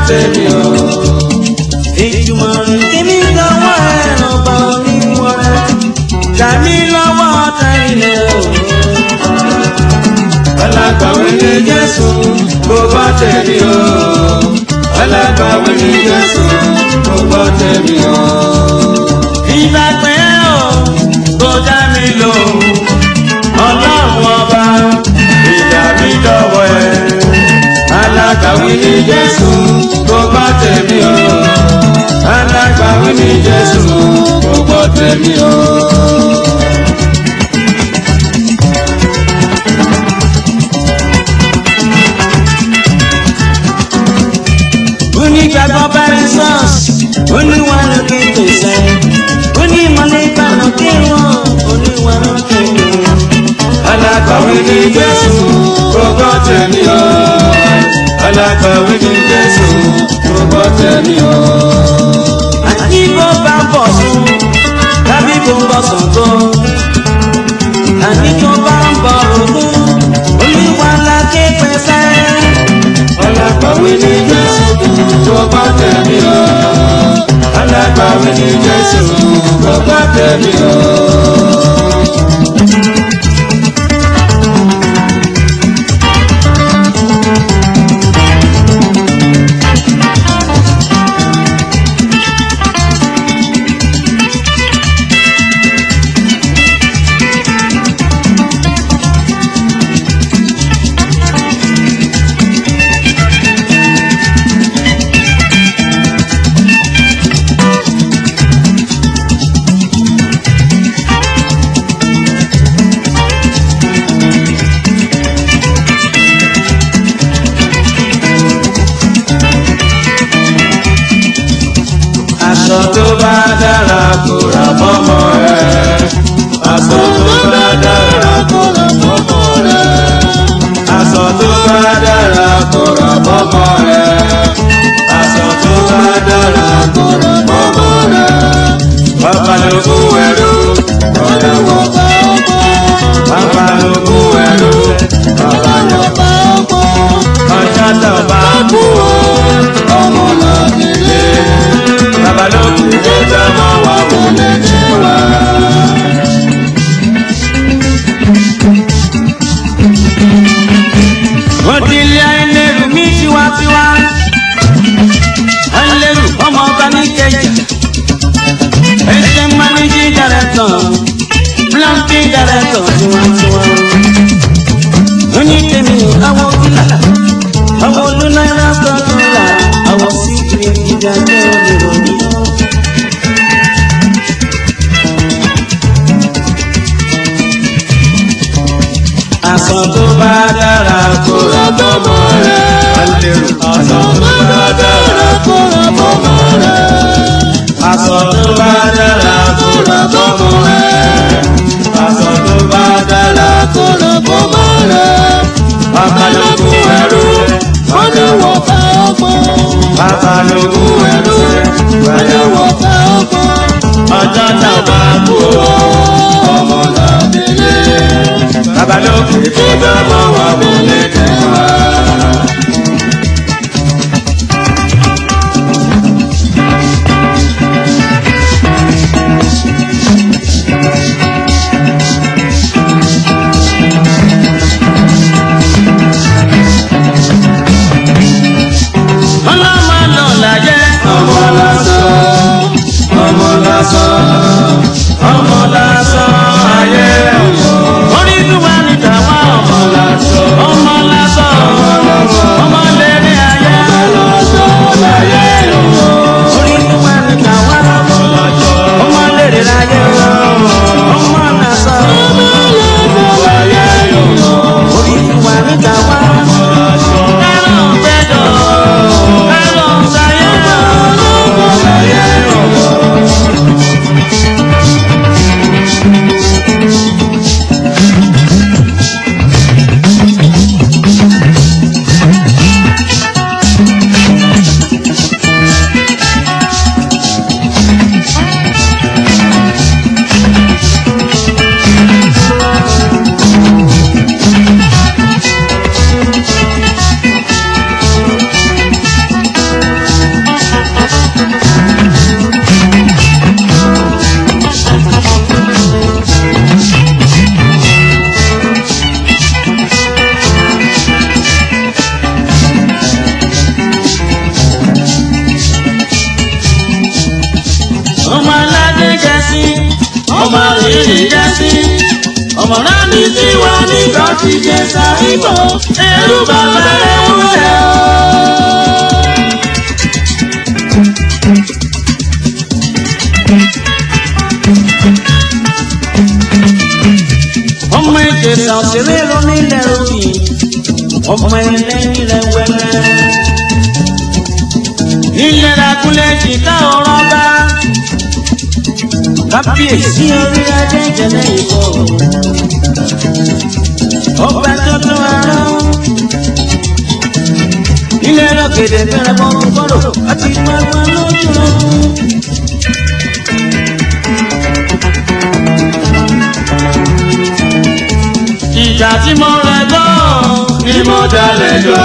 tèmi o. ìjùmọ̀ kíní lọ́wọ́ ẹ̀rọ bá onímọ̀ rẹ̀ kàmí lọ́wọ́ tẹ̀lé o. alágbàwí ni jésù kò gbọ́ tèmi o. alágbàwí ni jésù kò gbọ́ tèmi o. ìgbà pé o kò dá mi lò ọlọ́run ọba ìdá mi dọ̀wọ́ ẹ̀. alágbàwí ni jésù kò gbọ́ tèmi o. alágbàwí ni jésù kò gbọ́ tèmi o. onígbàgbọ́ bẹ̀rẹ̀ sọ́ọ̀sì oníwà lókè pèsè onímọ̀lẹ́ ìbànú kí wọ́n oníwà lókè pèsè. alágbàwí ni jésù kò gbọ́ tèmi o. alágbàwí ni jésù kò gbọ́ tèmi o. àti bó bá bọ̀ sùn tàbí bó bọ̀ sùn tó àní tó bá ń bọ̀ ògún oníwà lókè pèsè. alágbàwí ni jésù kò gbọ́ tèmi o. alágbàwí ni jésù kò gbọ́ tèmi o. aṣọ tó bá dára kò rà mọ́mọ́ rẹ̀. aṣọ tó bá dára kò rà mọ́mọ́ rẹ̀. aṣọ tó bá dára kò rà mọ́mọ́ rẹ̀. aṣọ tó bá dára kò rà mọ́mọ́ rẹ̀. bàbá ló kú ẹrú ọ̀dà wọ̀ bá ọkọ̀. bàbá ló kú ẹrú ọ̀dà wọ̀ bá ọkọ̀. ọjà tó bá kú ọmọ náà nílé babalókun ló dá mọ́ wa wọlé ní wa. wọ́n ti lé ẹlẹ́rù mí tiwantiwa ẹlẹ́rù ọmọ ọba ní kẹjà ẹsẹ̀ mánéjì dàrẹ́tọ̀ blanti dàrẹ́tọ̀ tiwantiwa onítẹ̀mí àwọn fúlà àwọn olùnáírà sọ̀tùlà àwọn síkìrì ìdájọ́ ìròyìn. aṣọ tó bá dára kó ra bọ́mọ rẹ̀. alẹ́rù aṣọ tó bá dára kó ra bọ́mọ rẹ̀. aṣọ tó bá dára kó ra bọ́mọ rẹ̀. aṣọ tó bá dára kó ra bọ́mọ rẹ̀. babalógun ẹrú wọ́n lè wọ̀ bá ọgbọ́n. babalógun ẹrú wọ́n lè wọ̀ bá ọgbọ́n. ọjọ́ tá a bá kú ọmọ làbílẹ̀ babalókè tó bá mọ wà wọlé ní wa. ọlọ́mọ náà láyé ọmọ lásán sí ọmọ rírì jẹ́ sí ọmọ náà ní tiwa nígbà tí jẹ sáyìnbó ẹrú bàbá rẹ̀ ń lẹ̀ ọ́. ọmọ ìjẹsà òṣèré ló nílẹ̀ òbí ọmọ ilẹ̀ nílẹ̀ wẹ́lẹ́. nílẹ̀ lakunlẹ̀ jìká ọ̀rọ̀ bá kábíyèsí orí adé ìjẹ̀lẹ̀ ìbò ọba tuntun ara ilé lọ́gẹ̀dẹ̀ bẹ̀rẹ̀ bọ́ gbọ́dọ̀ àti gbàgbọ́ lójú ogun. ìjà tí mo rẹ̀ gbọ́ ni mo dalẹ̀ jọ.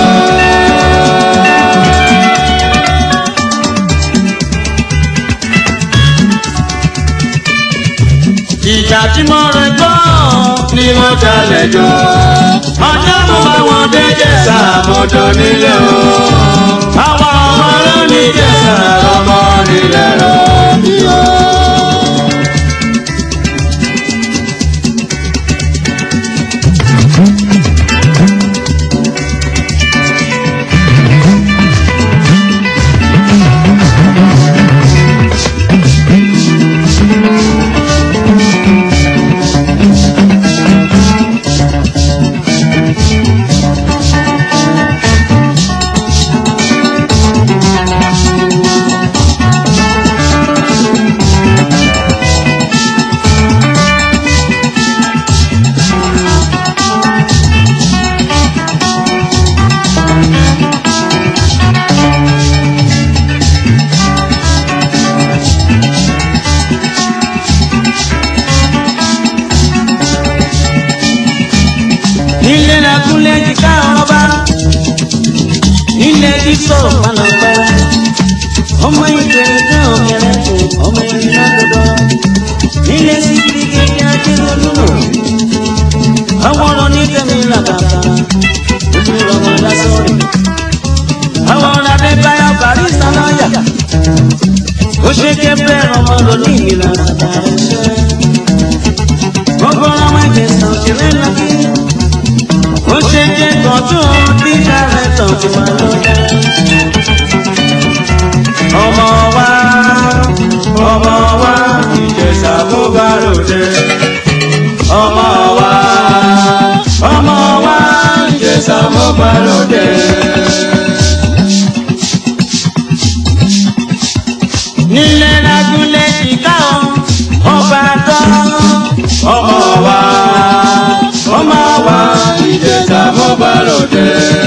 ìjà tí mo rẹ̀ gbọ́ ni mo dalẹ̀ jọ. ọjọ́ mo bá wọn dé jẹ̀sà mọ́tò nílé o. àwọn ọmọ ló ní jẹ̀sà ọmọ nílẹ̀ rọ̀ bí o. nílé lakunlé jìká ọba nílé dísò panapẹrẹ ọmọ ìgbẹ́ ìgbẹ́ òkèrè fún ọmọ ìrìn àdọdọ nílé síkiri kékeré akérèdúró àwọn ọ̀rọ̀ ní tẹ̀mí làkàkà ojú ọmọ lásọ̀rọ̀ àwọn ọ̀rọ̀ adébáyọ̀ barista lọ́yà ó ṣe ké bẹ́ẹ̀ ọmọ lóní ìlànà àtàrẹ ṣẹ́ gbogbo ọmọ ìgbésàn òṣèré lọ́kì ó ṣe jẹ́ kan tó bí kárẹ̀ tán ti máa lọ dá. ọmọ wa ọmọ wa ìjẹsà mo bá lòdì. ọmọ wa ọmọ wa ìjẹsà mo bá lòdì. nílẹ̀ lágúnlé ìka ọba tán ọmọ wa ọmọ wa ìjẹsà mo bá lòdì.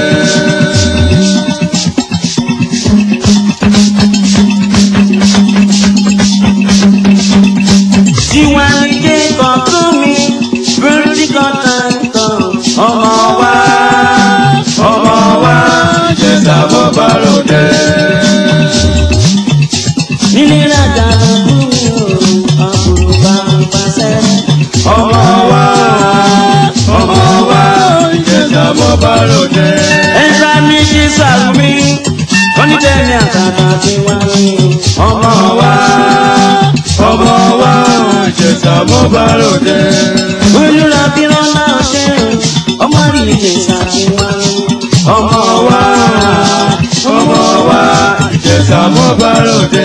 tiwa ni ké kan fún mi bíríkì kan tán tán ọmọ wa ọmọ wa ìjẹsà mo bá lòdì. nílé rajà ló ń bú àbúrò bá ń pàṣẹ. ọmọ wa ọmọ wa ìjẹsà mo bá lòdì. ẹ̀ka ní kí sàrùmí onídẹ̀ẹ́ni àtàtà ti wá ní. ọmọ wa ọmọ wa ìjẹsà mo bá lòdì. olùrà bí wọn náà ṣe ọmọ rí ìjẹsà ti wá ní. ọmọ wa ọmọ wa ìjẹsà mo bá lòdì.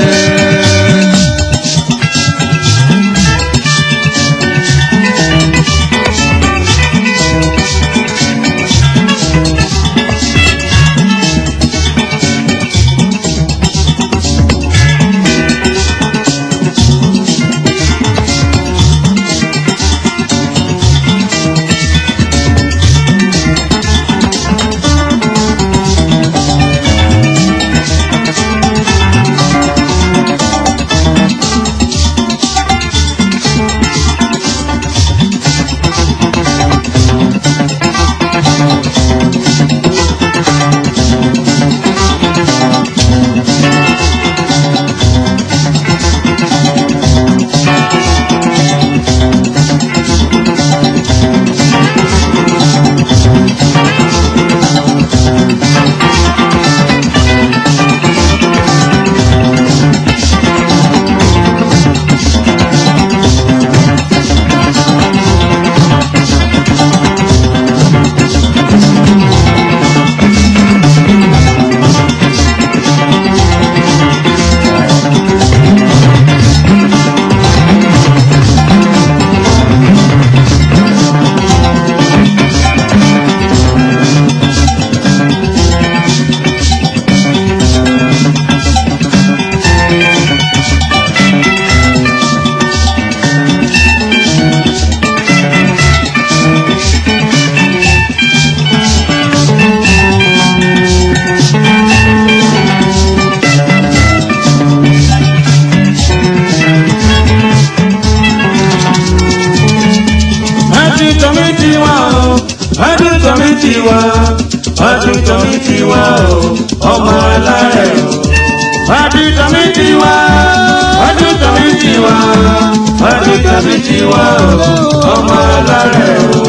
tiwa ọdún tọ́mí tiwa o ọmọ alárẹ̀ o. ọdún tọ́mí tiwa ọdún tọ́mí tiwa ọdún tọ́mí tiwa o ọmọ alárẹ̀ o.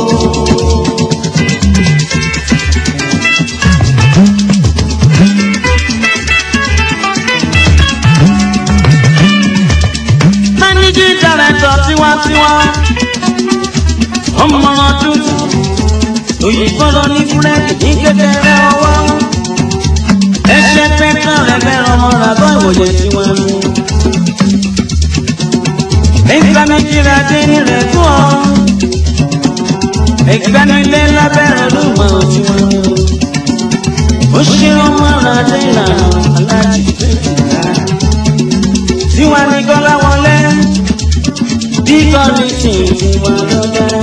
managing director tiwantiwa ọmọ ọdún òyìnbó lọ ní fúrẹ́ẹ̀dì ní kékeré ọwọ́ ẹsẹ̀ pẹ́tàn rẹ̀ fẹ́ràn ọmọ ràbọ̀ ìwòye tiwọn mú. nígbà méjì rẹ̀ dé ní rẹ̀ fún ọ ìgbanilé lábẹ́rẹ̀ ló mọ̀ ọ́ tiwọn mú. ó ṣe ọmọ rẹ̀ dé ìlànà aláàjì tiwọn ní kọ́lá wọlé bí kọ́ni tì tiwọn lọ́dẹ́.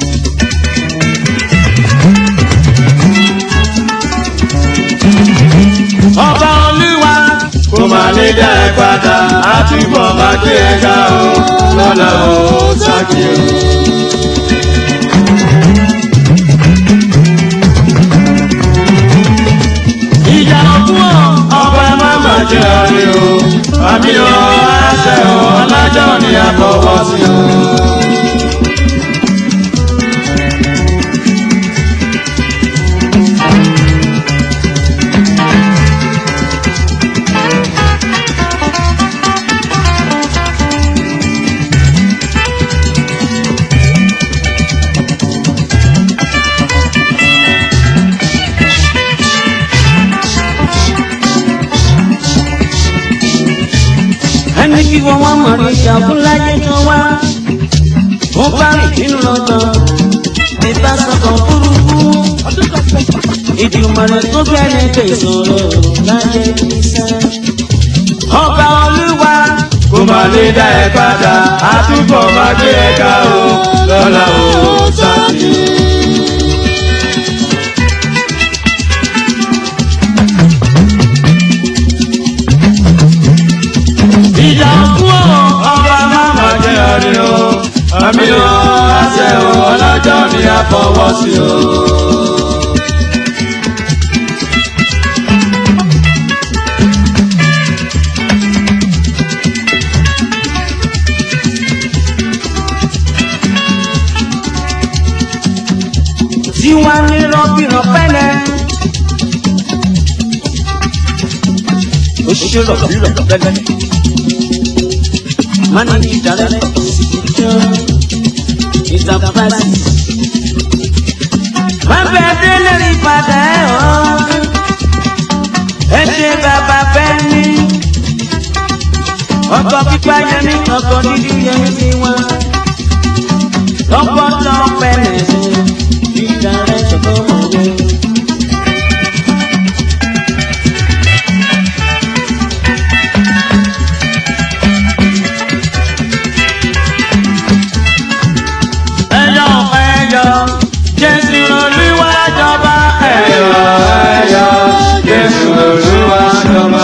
ọba olúwa kò má lè dá ẹ padà àtúbọ̀ máa gbé ẹ ga o lọ́la o sákì o. ìjà òkú o ọba ẹ má má jẹ ọrí o àmì o àṣẹ o ọlájọ́ ni a fọwọ́ sí o. ẹni kí wọ́n wá mọ̀ rí ìṣàkó láyé tó wá. ó bá rìn nínú lọ́tàn ìta sọ̀kan burúkú. ìdìmọ̀rẹ́ tó bẹ̀rẹ̀ pé ìṣòro láyé iṣẹ́. ọba olúwa kò má lè dá ẹ padà àtúbọ̀ máa gbé ẹ ká o lọ́la o sáàtì. ìjà òkú o ọba máma jẹ ọrẹ o àmì o àṣẹ o ọlọ́jọ́ ni a fọwọ́ sí o. tí wọ́n ní rọ́bìrán pẹ́lẹ́. ó ṣe rọ̀bìrán pẹ́lẹ́ managing director enterprises. wọ́n bẹ délé rí padà ẹ̀ ọ́ ẹ ṣe bàbá bẹ́ẹ̀ ni ọkọ̀ pípa yẹmi ọkọ̀ dídí yẹmi ti wá lọ́pọ̀ tó pẹ̀lẹ́ ṣe ìdárẹ́sọ̀ tó mọ̀ wẹ́. ẹyọ ẹyọ jésù olúwa jọba ẹyọ ẹyọ jésù olúwa jọba.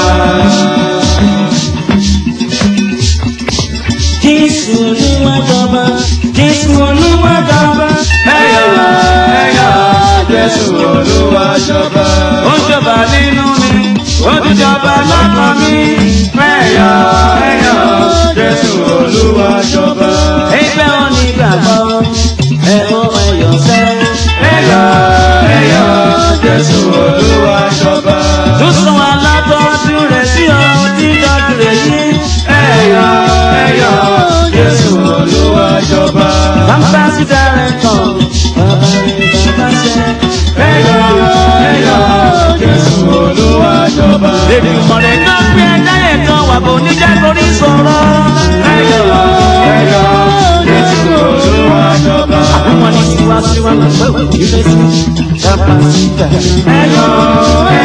jésù olúwa jọba jésù olúwa jọba ẹyọ ẹyọ jésù olúwa jọba. ó jọba nínú mi ó ti jọba lọ́kàn mi ẹyọ ẹyọ jésù olúwa jọba. ẹgbẹ́ onígbàgbọ́ ẹ̀rọ ẹ̀yọ̀ sẹ́. ẹ̀yọ̀ ẹ̀yọ̀ jésù olúwa jọba. tó sún alábọ́dún rẹ̀ sí ọ dídọ́jú rẹ̀ yí. ẹ̀yọ̀ ẹ̀yọ̀ jésù olúwa jọba. bàbá sí dárẹ́tọ̀ bàbá rẹ̀ bàbá sẹ́. ẹ̀yọ̀ ẹ̀yọ̀ jésù olúwa jọba. lèdè ìmọ̀lẹ̀ náà gbé ẹ̀dá ẹ̀kan wà bò níjà lórí sọ̀rọ̀. ẹ̀yọ̀ ẹ̀yọ̀ jésù olúwa jọba. àwọn ní tiwa tiwa lọ pẹ́ òkú ilé sí. bàbá sí dárẹ́tọ̀. ẹ̀yọ̀ ẹ̀yọ̀.